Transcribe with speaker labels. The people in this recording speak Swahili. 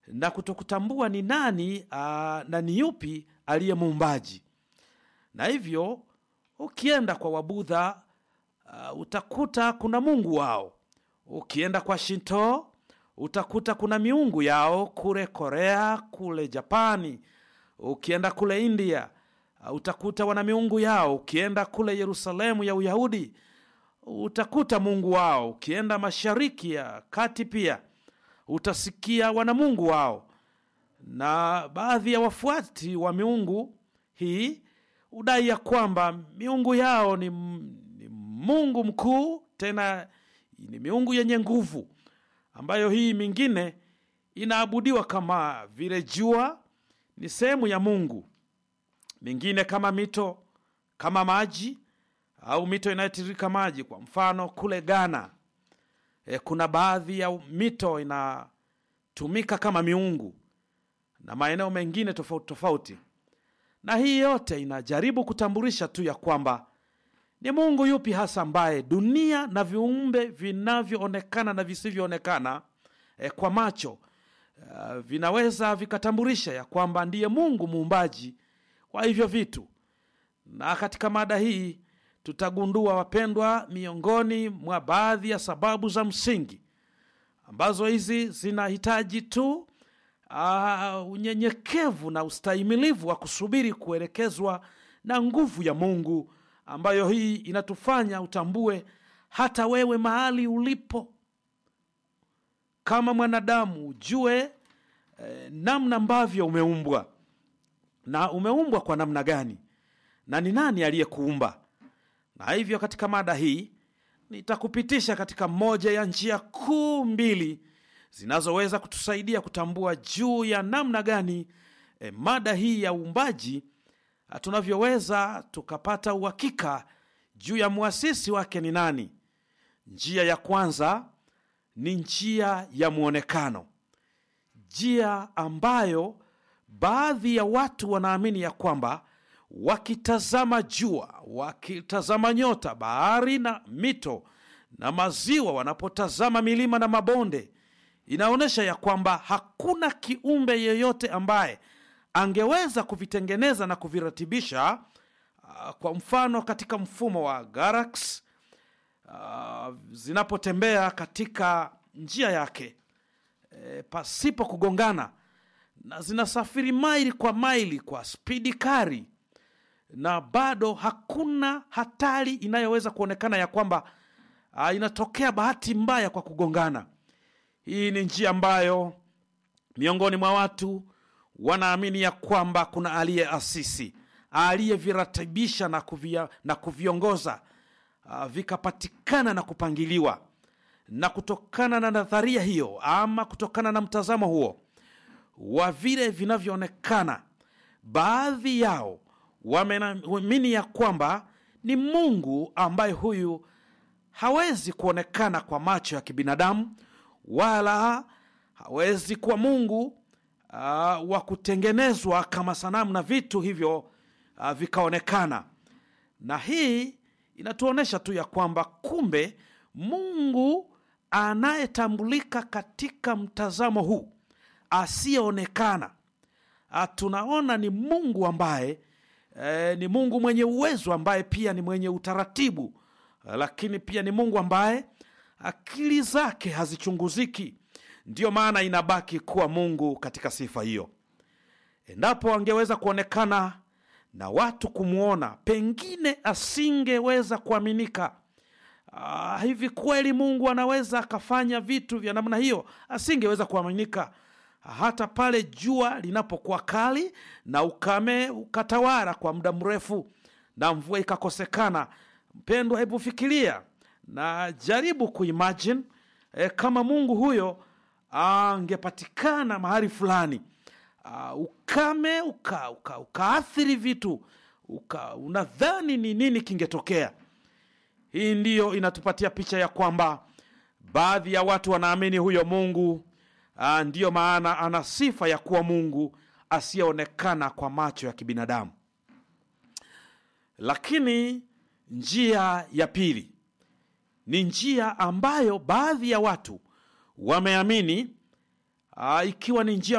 Speaker 1: na kutokutambua ni nani aa, na ni yupi aliye muumbaji. Na hivyo ukienda kwa Wabudha uh, utakuta kuna mungu wao. Ukienda kwa Shinto utakuta kuna miungu yao kule Korea, kule Japani. Ukienda kule India uh, utakuta wana miungu yao. Ukienda kule Yerusalemu ya Uyahudi utakuta mungu wao. Ukienda mashariki ya kati pia utasikia wana mungu wao, na baadhi ya wafuati wa miungu hii udai ya kwamba miungu yao ni, ni Mungu mkuu, tena ni miungu yenye nguvu, ambayo hii mingine inaabudiwa kama vile jua ni sehemu ya Mungu, mingine kama mito, kama maji au mito inayotiririka maji. Kwa mfano kule Ghana e, kuna baadhi ya mito inatumika kama miungu na maeneo mengine tofauti tofauti na hii yote inajaribu kutambulisha tu ya kwamba ni Mungu yupi hasa ambaye dunia na viumbe vinavyoonekana na visivyoonekana eh, kwa macho uh, vinaweza vikatambulisha ya kwamba ndiye Mungu muumbaji wa hivyo vitu. Na katika mada hii tutagundua, wapendwa, miongoni mwa baadhi ya sababu za msingi ambazo hizi zinahitaji tu Uh, unyenyekevu na ustahimilivu wa kusubiri kuelekezwa na nguvu ya Mungu ambayo hii inatufanya utambue hata wewe mahali ulipo kama mwanadamu ujue eh, namna ambavyo umeumbwa na umeumbwa kwa namna gani na ni nani aliyekuumba. Na hivyo katika mada hii nitakupitisha katika moja ya njia kuu mbili zinazoweza kutusaidia kutambua juu ya namna gani e, mada hii ya uumbaji tunavyoweza tukapata uhakika juu ya muasisi wake ni nani. Njia ya kwanza ni njia ya mwonekano, njia ambayo baadhi ya watu wanaamini ya kwamba wakitazama jua, wakitazama nyota, bahari na mito na maziwa, wanapotazama milima na mabonde inaonyesha ya kwamba hakuna kiumbe yeyote ambaye angeweza kuvitengeneza na kuviratibisha. Uh, kwa mfano katika mfumo wa galaksi uh, zinapotembea katika njia yake e, pasipo kugongana na zinasafiri maili kwa maili kwa spidi kari, na bado hakuna hatari inayoweza kuonekana ya kwamba uh, inatokea bahati mbaya kwa kugongana. Hii ni njia ambayo miongoni mwa watu wanaamini ya kwamba kuna aliyeasisi, aliyeviratibisha na, kuvia, na kuviongoza uh, vikapatikana na kupangiliwa. Na kutokana na nadharia hiyo ama kutokana na mtazamo huo wa vile vinavyoonekana, baadhi yao wameamini ya kwamba ni Mungu ambaye huyu hawezi kuonekana kwa macho ya kibinadamu wala hawezi kuwa Mungu uh, wa kutengenezwa kama sanamu na vitu hivyo uh, vikaonekana. Na hii inatuonyesha tu ya kwamba kumbe Mungu anayetambulika katika mtazamo huu asiyeonekana, uh, tunaona ni Mungu ambaye eh, ni Mungu mwenye uwezo ambaye pia ni mwenye utaratibu uh, lakini pia ni Mungu ambaye akili zake hazichunguziki. Ndiyo maana inabaki kuwa Mungu katika sifa hiyo. Endapo angeweza kuonekana na watu kumwona, pengine asingeweza kuaminika. Ah, hivi kweli Mungu anaweza akafanya vitu vya namna hiyo? Asingeweza kuaminika hata pale jua linapokuwa kali na ukame ukatawala kwa muda mrefu na mvua ikakosekana. Mpendwa, hebu fikiria na jaribu kuimagine e, kama Mungu huyo angepatikana mahali fulani uh, ukame uka, uka, ukaathiri vitu uka, unadhani ni nini kingetokea? Hii ndiyo inatupatia picha ya kwamba baadhi ya watu wanaamini huyo Mungu uh, ndiyo maana ana sifa ya kuwa Mungu asiyeonekana kwa macho ya kibinadamu. Lakini njia ya pili ni njia ambayo baadhi ya watu wameamini uh, ikiwa ni njia